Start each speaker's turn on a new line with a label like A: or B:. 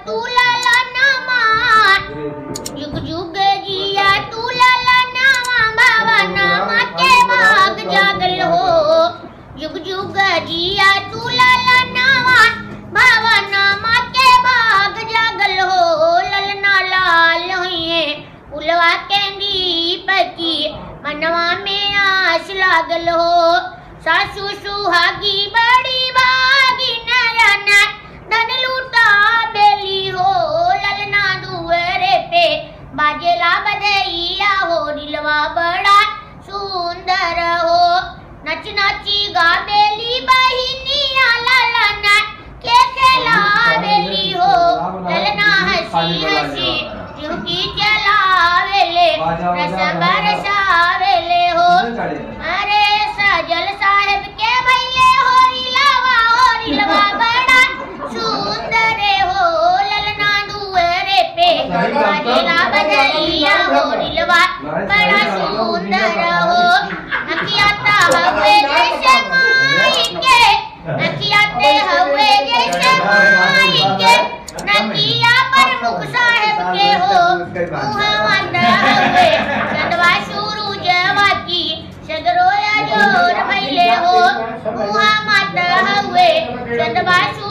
A: तू लाला नामा जुग जुग जिया तू लाला नामा बाबा नामा के भाग जागल हो जुग जुग जिया तू लाला नामा बाबा नामा के भाग जागल हो ललना लाल हुए उलवा केंदी पकी मनवा में आस लागल हो सासू सुहागी बड़ी भागी नयन धन लूटा बेली हो ललना दुअरे पे बाजेला बधैया हो दिलवा बड़ा सुंदर हो नच नची गा बेली बहिनिया ललन के खेला बेली हो ललना हंसी हंसी चुकी चलावेले रस बरसावेले हो अरे सजल साहेब के भैले हो रिलवा हो रिलवा बड़ा सुंदर हो ललना दुअरे पे बाजेला बजैया हो रिलवा बड़ा सुंदर हो नकियाता हवे जैसे माई के नकियाते हवे जैसे माई के नकिया पर मुख साहेब के हो मुहम्मद हवे चंदवा सूरजवा की सगरोया जोर भैले हो मुहम्मद हवे चंदवा